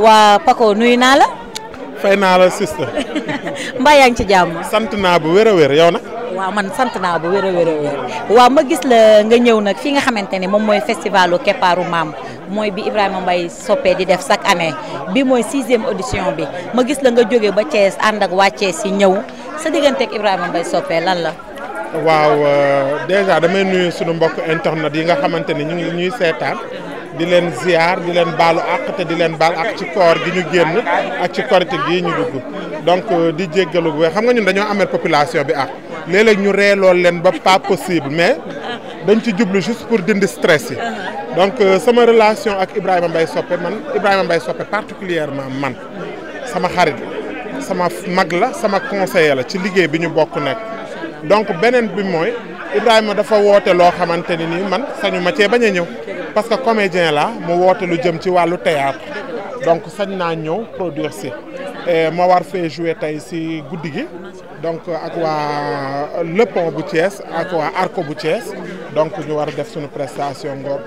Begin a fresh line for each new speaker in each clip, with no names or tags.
waa Paco nuyu naa la.
fay naa la sister.
mbaa yaa ngi ci jàmm.
sant naa bu wér a wér yow nag.
waaw man sant naa bu wér a wér a wér waaw ma gis la nga ñëw nag fi nga xamante ne moom mooy festivalu keppaaru maam mooy bi Ibrahima Mbaye soppee di def chaque année bi mooy sixième audition bi ma gis la nga jóge ba Thiès ànd ak waa Thiès yi ñëw sa digganteeg Ibrahima Mbaye soppee lan la.
waaw déjà damay nuyu sunu mbokk internet yi nga xamante ni ñu ngi ñuy seetaan di leen ziar di leen baalu àq te di leen baal ak ci koor gi ñu génn ak ci korite gi ñu dugg donc di jéggalu bu xam nga ñun dañoo amee population bi ak léeg-léeg ñu reelool leen ba pas possible mais dañ ci jublu juste pour dindi stress yi donc sama relation ak Ibrahima Mbaye Soppe man Ibrahima Mbaye Soppe particulièrement man sama xarit sama mag la sama conseiller la ci liggéey bi ñu bokk nekk donc beneen bi mooy Ibrahima dafa woote loo xamante ni nii man sañu ma cee bañ a ñëw parce que comédien la mu woote lu jëm ci wàllu théâtre donc sañ naa ñëw produire si ma war fee jouer tey si guddi gi donc ak waa Le Pont bu Thiès ak waa Arco bu Thiès donc ñu war a def suñu prestation ngoor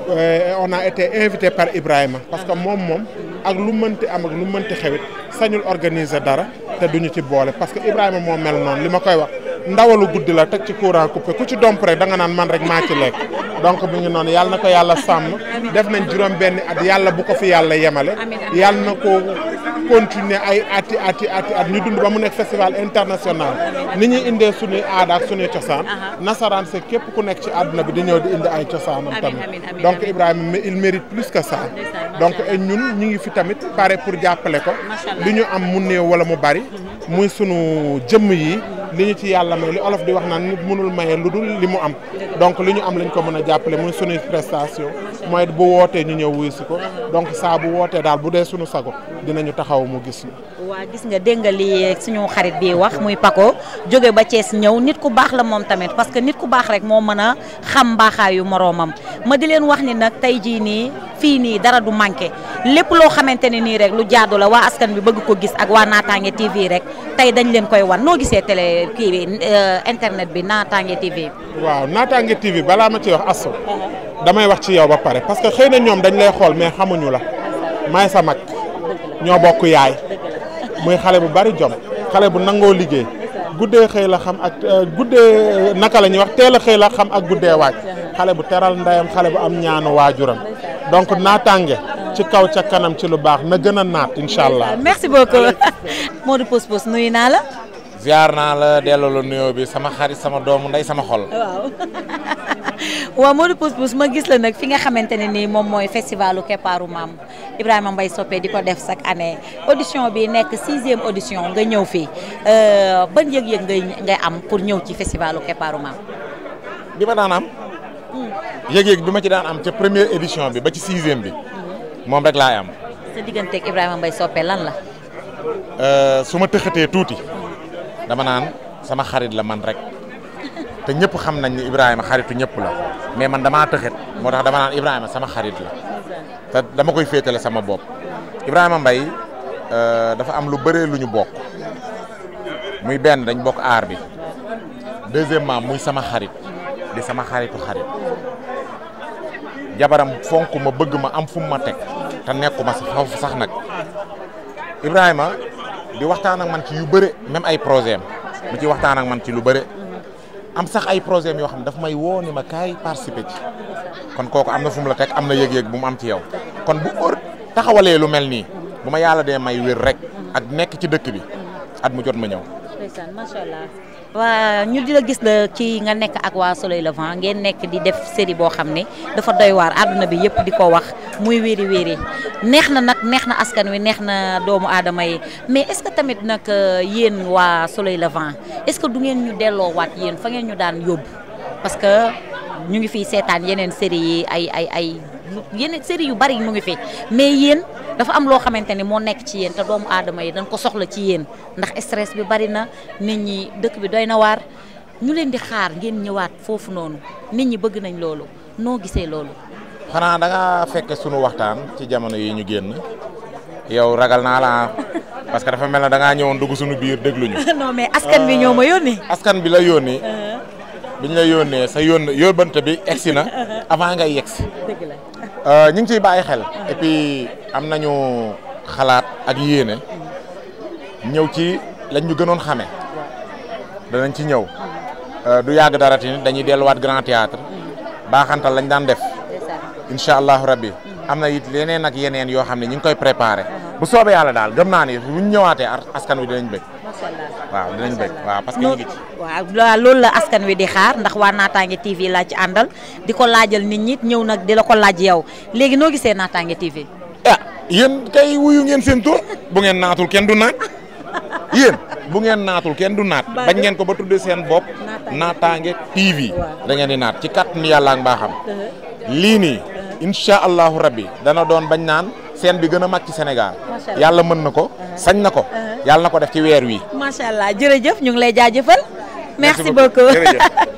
on a été invité par Ibrahima parce que moom moom ak lu mënti am ak lu mënti xewit sañul organiser dara te duñu ci boole parce que Ibrahima moo mel noonu li ma koy wax ndawalu guddi la teg ci courant coupé ku ci domp rek da nga naan man rek maa ci lekk donc mi ngi noonu yàlla na ko yàlla sàmm def nañ juróom benni at yàlla bu ko fi yàlla yemale yàlla na ko continuer ay ati ati ati at ñu dund ba mu nekk festival international ni ñuy indee suñuy aada ak suñuy cosaan nasaraan c'est képp ku nekk ci àdduna bi di ñëw di indi ay cosaanam tamit donc Ibrahima il mérite plus que ça donc ñun ñu ngi fi tamit pare pour jàppale ko li ñu am mu néew wala mu bari muy sunu jëmm yi li ñu ci yàlla may li olof di wax naan nit mënul maye lu dul li mu am donc li ñu am lañ ko mën a jàppale muy sunuy prestation mooy bu wootee ñu ñëw wuyu si ko donc saa bu wootee daal bu dee sunu sago dinañu taxaw mu gis ñu.
waa gis nga dégg nga li suñu xarit bi wax muy Paco jóge ba Thiès ñëw nit ku baax la moom tamit parce que nit ku baax rek moo mën a xam mbaaxaayu moroomam ma di leen wax ni nag tey jii nii fii nii dara du manqué lépp loo xamante ne nii rek lu jaadu la waa askan bi bëgg ko gis ak waa Naataange TV rek tey dañ leen koy wan noo gisee télé kii bi internet bi Naataange TV.
waaw Naataange TV balaa ma ci wax asso damay wax ci yow ba pare parce que xëy na ñoom dañ lay xool mais xamuñu la may sa mag ñoo bokk yaay muy xale bu bari jom xale bu nangoo liggéey guddee xëy la xam ak guddee naka la ñuy wax teel a xëy la xam ak guddee waaj xale bu teral ndeyam xale bu am ñaanu waajuram donc Naataange ci kaw ca kanam ci lu baax na gën a naat incha allah.
merci beaucoup Modou Pousse Pousse nuyu naa la.
ziar naa la delloo la nuyoo bi sama xarit sama doomu ndey sama xol.
waaw waaw Modou Pousse Pousse ma gis la nag fi nga xamante ne nii moom mooy festivalu keppaaru maam Ibrahima Mbaye Soppe di ko def chaque année audition bi nekk sixième audition nga ñëw fii ban yëg-yëg ngay ngay am pour ñëw ci festivalu keppaaru maam.
bi ma daan am. yëg-yëg bi ma ci daan am ca première édition bi ba ci sixième bi. moom rek laay am.
sa digganteeg Ibrahima Mbaye Soppe lan la.
su ma tëxatee tuuti. dama naan sama xarit la man rek te ñëpp xam nañ ni Ibrahima xaritu ñëpp la mais man damaa tëxet moo tax dama naan Ibrahima sama xarit la te dama koy féetale sama bopp Ibrahima Mbaye dafa am lu bëree lu ñu bokk muy benn dañ bokk aar bi deuxièmement muy sama xarit di sama xaritu xarit jabaram fonk ma bëgg ma am fu mu ma teg te nekkuma sa foofu sax nag Ibrahima di waxtaan ak man ci yu bëre même ay projet am mu ci waxtaan ak man ci lu bëre am sax ay projet yoo xam ne daf may woo ni ma kaay participer ci kon kooku am na fu mu la teg am na yëg-yëg bu mu am ci yow kon bu or taxawalee lu mel nii bu ma yàlla dee may wér rek ak nekk ci dëkk bi at mu jot ma ñëw.
ndeysaan macha allah waa ñu di la gis la ci nga nekk ak waa Soleil Levant ngeen nekk di def série boo xam ne dafa doy waar àdduna bi yëpp di ko wax muy wéeri wéeri neex na nag neex na askan wi neex na doomu aadama yi mais est-ce que tamit nag yéen waa Soleil Levant est-ce que du ngeen ñu delloowaat yéen fa ngeen ñu daan yóbbu parce que ñu ngi fiy seetaan yeneen série yi ay ay ay yeneen série yu bari mu ngi fi mais yéen dafa am loo xamante ni moo nekk ci yéen te doomu aadama yi dañ ko soxla ci yéen ndax stress bi bari na nit ñi dëkk bi doy na waar ñu leen di xaar ngeen ñëwaat foofu noonu nit ñi bëgg nañ loolu noo gisee loolu.
xanaa da nga fekk sunu waxtaan ci jamono yi ñu génn yow ragal naa la parce que dafa mel ne da ngaa ñëwoon dugg sunu biir dégluñu.
non mais askan bi ñoo ma yónni.
askan bi la yónni. biñ la yónnee sa yónn yóbbante bi egsi na avant ngay yegsi.
dëgg la.
ñu ngi ciy bàyyi xel. et puis am nañu xalaat ak yéene ñëw ci lañ ñu gënoon xame danañ ci ñëw du yàgg dara tamit dañuy delluwaat grand théâtre baaxantal lañ daan def incha allahu rabbi am na it yeneen ak yeneen yoo xam ne ñu ngi koy préparé bu soobee yàlla daal gëm naa ni bu ñu ñëwaatee askan wi dinañ bëgg waaw dinañ bëgg waaw parce que ñu ngi ci
waaw loolu la askan wi di xaar ndax waa Naataange TV laa ci àndal di ko laajal nit ñi ñëw nag di la ko laaj yow léegi noo gisee Naataange TV.
ah yéen kay wuyu ngeen seen tur bu ngeen naatul kenn du naat yéen bu ngeen naatul kenn du naat bañ ngeen ko ba tuddee seen bopp Naataange TV da ngeen di naat ci kàttanu yàlla ak mbaaxam lii nii incha allahu rabbi dana doon bañ naan seen bi gën a mag ci Sénégal yàlla mën na ko sañ na ko yàlla na ko def ci weer wi
macha allah jërëjëf ñu ngi lay jaajëfal merci beaucoup